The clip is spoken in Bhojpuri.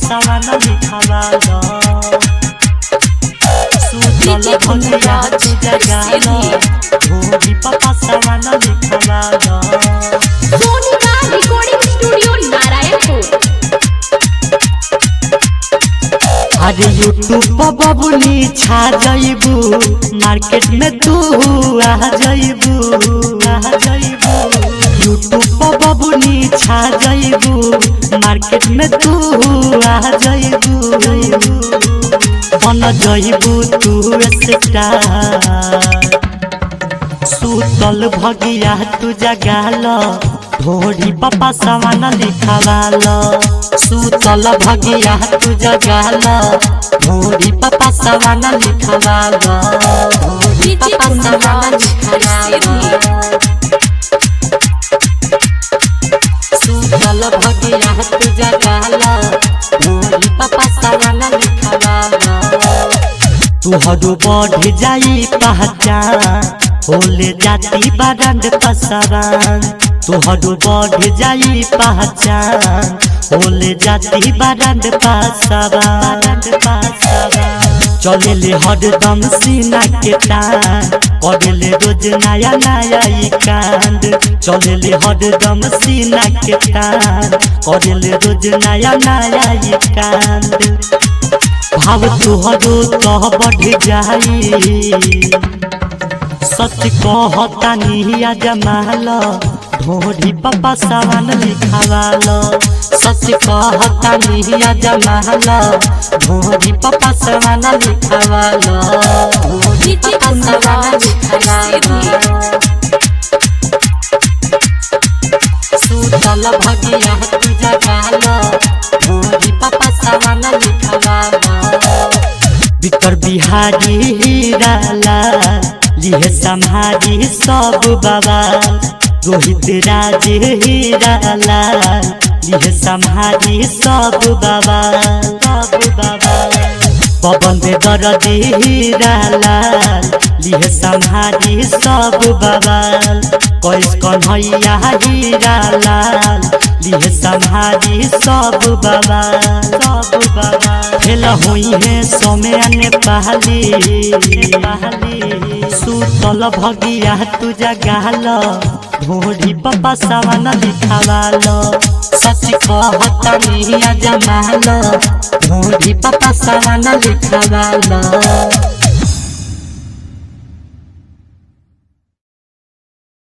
सावन लिखावालो सुतल भगिया तू जगालो ढोरी पापा सावन लिखावालो सोनिका रिकॉर्डिंग स्टूडियो नारायणपुर अरे यूट्यूब पर बबुनी छा जाइबू मार्केट में तू आ जाइबू आ जाइबू यूट्यूब पर बबुनी छा जाइबू मार्केट में तू आ जाइबू बन जाइबू तू स्टार सुतल भगिया तू जगाल ढोरी पापा सामान लिखावाल सुतल भगिया तू जगाल ढोरी पापा सामान लिखावाल ढोरी पापा सामान लिखावाल सुतल भगिया तू जगाल ढोरी पापा सामान लिखावाल तुहरो बढ़ जाई पहचान होले जाती बारंड पसरान तुहरो बढ़ जाई पहचान होले जाती बारंड पसरान चले ले हरदम सीना के तान पढ़ले रोज नया नया ई कांड चले ले हरदम सीना के तान पढ़ले रोज नया नया ई कांड भाव तुहरो तो बढ़ जाई सच कहतानी जमाल ढोरी पापा सावन लिखावाल सच कहतानी जमाल ढोरी पापा सावन लिखावाल ढोरी पापा सावन लिखावाल सुतल भगिया तू जगाल ढोरी पापा सावन लिखावाल बिकर बिहारी हीराला लिहे सम्हारी सब बाबा रोहित राज हीराला लिहे सम्हारी सब बाबा सब बाबा पवन दे दर्द हीराला लिहे सम्हारी सब बाबा कैस कन्हैया हीराला लिहे सम्हारी सब बाबा सब बाबा खेल हुई है सोमे पहली सुतल भगिया तू जगाल ढोरी पापा सावन लिखावाल सच कहता जमाल ढोरी पापा सावन लिखावाल